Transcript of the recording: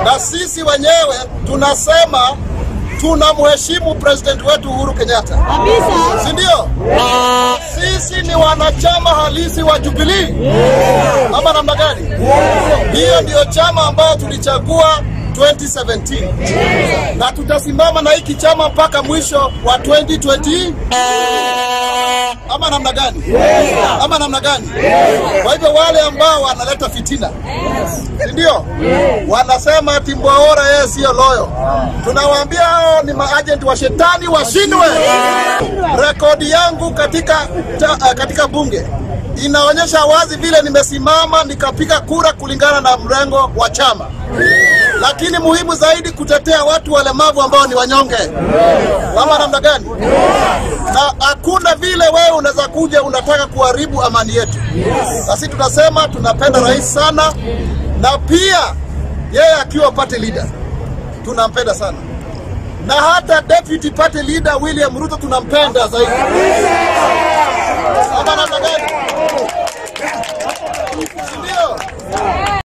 na sisi wenyewe tunasema tunamheshimu president wetu Uhuru Kenyatta, si ndio? Sisi ni wanachama halisi wa Jubilee ama namna gani? Hiyo ndio chama ambayo tulichagua 2017 na tutasimama na hiki chama mpaka mwisho wa 2020 ama namna gani? Ama namna gani? Kwa hivyo wale ambao wanaleta fitina, si ndio? Wanasema ati Mwaora yeye sio loyo, tunawaambia hao ni maagent wa shetani, washindwe. Rekodi yangu katika, ta, katika bunge inaonyesha wazi vile nimesimama nikapiga kura kulingana na mrengo wa chama, lakini muhimu zaidi kutetea watu walemavu ambao ni wanyonge, ama namna gani? Na hakuna vile wewe unaweza kuja unataka kuharibu amani yetu. Sisi tunasema tunapenda rais sana, na pia yeye akiwa party leader tunampenda sana, na hata deputy party leader William Ruto tunampenda zaidi, ama namna gani?